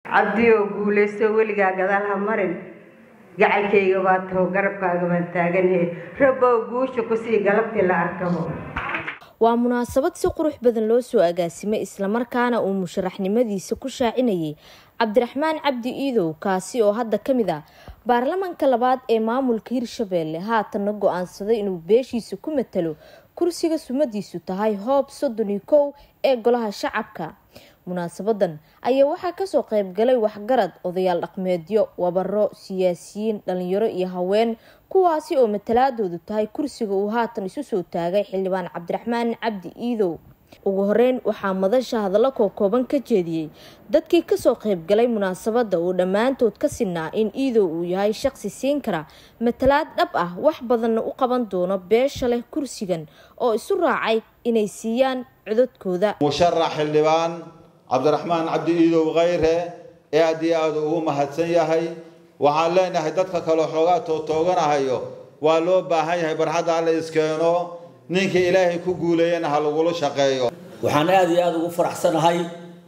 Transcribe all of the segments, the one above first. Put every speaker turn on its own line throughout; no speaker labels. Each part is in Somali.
cabdiyoo guulaysto weligaa gadaal ha marin gacalkayga baa taho garabkaaga baan taaganhe rabow guusha kusii galabtii la arkabo
waa munaasabad si qurux badan loo soo agaasimay islamarkaana uu musharaxnimadiisa ku shaacinayay cabdiraxmaan cabdi iidow kaasi oo hadda ka mid ah baarlamanka labaad ee maamulka hirshabeelle haatanna go-aansaday inuu beeshiisa ku matalo kursiga sumadiisu tahay hoob soddon iyo kow ee golaha shacabka munaasabadan ayaa waxaa kasoo qeybgalay waxgarad odayaal dhaqmeedyo wabaro siyaasiyiin dhalinyaro iyo haween kuwaasi oo matalaadoodu tahay kursiga uu haatan isu soo taagay xildhibaan cabdiraxmaan cabdi iidow ugu horeyn waxaa madasha hadallo kookooban ka jeediyey dadkii kasoo qeybgalay munaasabada uu dhammaantood ka sinaa in iidow uu yahay shaqsi siin kara matalaad dhab ah wax badanna u qaban doono beesha leh kursigan oo isu raacay inay siiyaan codadkooda
musharax xildhibaan cabdiraxmaan cabdi iidow khayre ee aad iyo aada ugu mahadsan yahay waxaan leenahay dadka kaleo xoogaa toogtooganahayo waa loo baahan yahay barxadda alla iskeeno ninkii ilaahay ku guuleeyana ha lagula shaqeeyo
waxaan aada iyo aada ugu faraxsanahay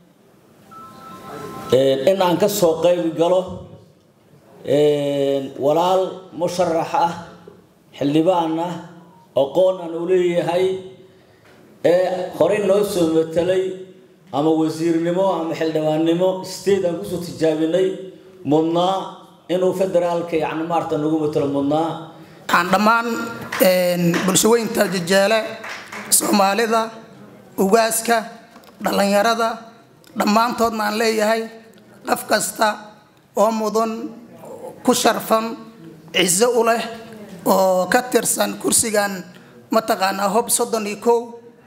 in aan ka soo qayb galo walaal musharax ah xildhibaan ah aqoon aan u leeyahay ee horey noo soo matelay ama wasiirnimo ama xildhibaannimo state aan kusoo tijaabinay mudnaa inuu federaalka yani maarata nagu matalo mudnaa
waxaan dhammaan bulshaweynta jajeele soomaalida ugaaska dhallinyarada dhammaantoodna aan leeyahay qof kasta oo mudan ku sharfan ciso u leh oo ka tirsan kursigan mataqaanaa hob soddon iyo kow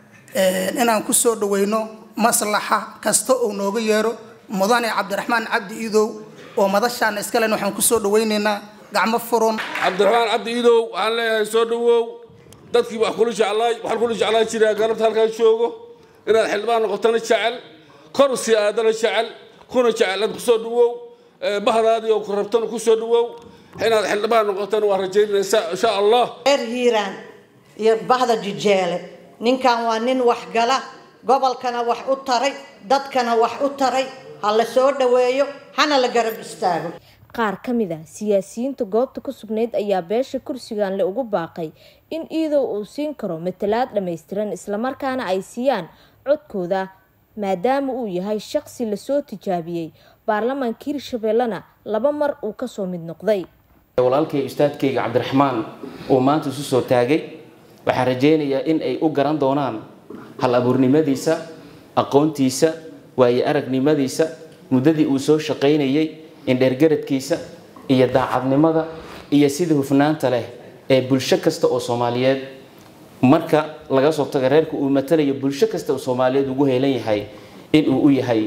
inaan ku soo dhaweyno maslaxa kasta uu nooga yeero mudane cabdiraxmaan cabdi iidow oo madashaana iskalen waxaan kusoo dhaweyneynaa gacmo furan
cabdiraxmaan cabdi iidow waxaan leeyahay soo dhawow dadkii wax kula jeclaay waxaan kula jeclaan jiraa galabta halkaan joogo inaad xildhibaan noqotana jecel kor sii aadana jecel kuna jecel aad kusoo dhawow bahdaadii oo ku rabtana kusoo dhawow inaad xildhibaan noqotana waa rajaynaysaa insha allah
reer hiiraan iyo bahda jijeele ninkan waa nin waxgala gobolkana wax u taray dadkana wax u taray ha la soo dhaweeyo hana la garab istaago
qaar ka mid a siyaasiyiinta goobta ku sugnayd ayaa beesha kursigan le ugu baaqay in iidow uu siin karo matalaad dhammaystiran islamarkaana ay siiyaan codkooda maadaama uu yahay shaqsi lasoo tijaabiyey baarlamaanka hirshabeellena laba mar uu kasoo mid noqday
walaalkay ustaadkayga cabdiraxmaan uu maanta isu soo taagay waxaan rajaynayaa in ay u garan doonaan hal abuurnimadiisa aqoontiisa waayo aragnimadiisa muddadii uu soo shaqaynayay indheergaradkiisa iyo daacadnimada iyo sida hufnaanta leh ee bulsho kasta oo soomaaliyeed marka laga soo taga reerka uu matalayo bulsho kasta oo soomaaliyeed ugu heelan yahay inuu u yahay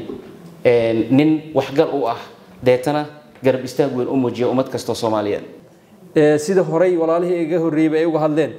nin waxgal u ah deetana garab istaag weyn u muujiya ummad kastoo soomaaliyeed
sida horey walaalihii iga horreeyba ay uga hadleen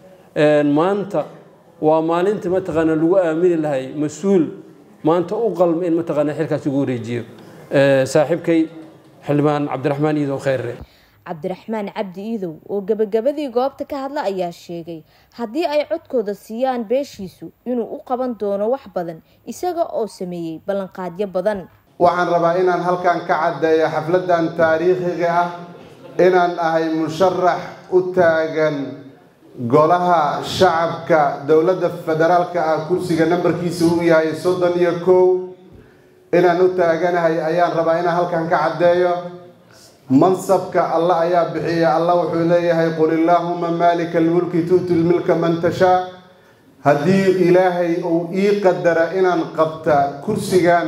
maanta waa maalinta mataqaana lagu aamini lahay mas-uul maanta u qalma in mataqaana xilkaas ugu wareejiyo saaxiibkay xildhibaan cabdiraxmaan iidow kheyre
cabdiraxmaan cabdi iidow oo gabagabadii goobta ka hadla ayaa sheegay haddii ay codkooda siiyaan beeshiisu inuu u qaban doono wax badan isaga oo sameeyey ballanqaadyo badan
waxaan rabaa inaan halkan ka caddeeyo xafladan taariikhiga ah inaan ahay musharax u taagan golaha shacabka dowladda federaalka ah kursiga nambarkiisa uu yahay soddon iyo kow inaan u taaganahay ayaan rabaa inaan halkan ka caddeeyo mansabka allah ayaa bixiya allah wuxuu leeyahay qul illaahuma maalika almulki tu'ti lmilka man tashaa haddii ilaahay uu ii qadara inaan qabta kursigan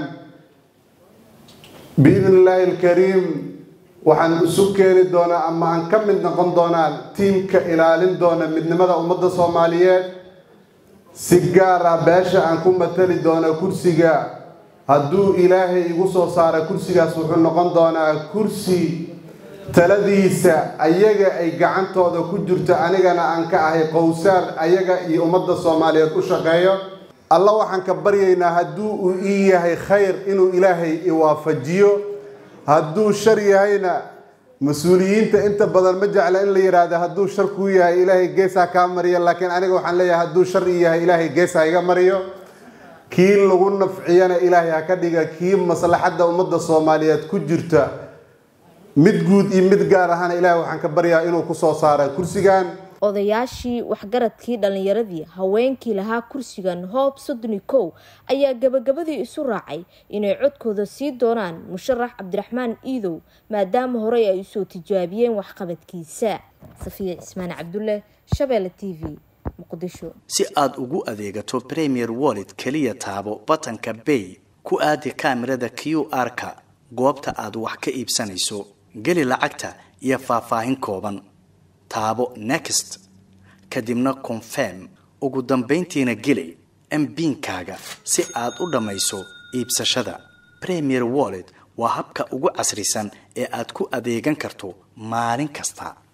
biidn illaahi alkariim waxaan isu keeni doonaa ama aan ka mid noqon doonaa tiimka ilaalin doona midnimada ummadda soomaaliyeed si gaar ah beesha aan ku matali doono kursiga hadduu ilaahay igu soo saara kursigaas wuxuu noqon doonaa kursi taladiisa ayaga ay gacantooda ku jirto anigana aan ka ahay qowsaar ayaga iyo ummadda soomaaliyeed u shaqeeyo alla waxaan ka baryaynaa hadduu uu ii yahay khayr inuu ilaahay iwaafajiyo hadduu shar yahayna mas-uuliyiinta inta badan ma jecla in la yidhaahdo hadduu shar kuu yahay ilaahay geesaa kaa mariyo laakiin aniga waxaan leeyahay hadduu shar ii yahay ilaahay geesaa iga mariyo kii lagu nafciyana ilaahay ha ka dhiga kii maslaxadda ummadda soomaaliyeed ku jirta mid guud iyo mid gaar ahana ilaahay waxaan ka baryaa inuu kusoo saara kursigan
odayaashii waxgaradkii dhallinyaradii haweenkii lahaa kursigan hoob soddoni kow ayaa gabagabadii isu raacay inay codkooda sii doonaan musharax cabdiraxmaan iidow maadaama horey ay usoo tijaabiyeen waxqabadkiisa safiya cismaan cabdulle shabeelle t v muqdisho
si aad ugu adeegato premier wallet keliya taabo batanka bay ku aadi kaamirada q r-ka goobta aad wax ka iibsanayso geli lacagta iyo faahfaahin kooban taabo next kadibna confirm ugu dambayntiina geli mbiinkaaga si aad u dhammayso iibsashada premier wallet waa habka ugu casrisan ee aad ku adeegan karto maalin kasta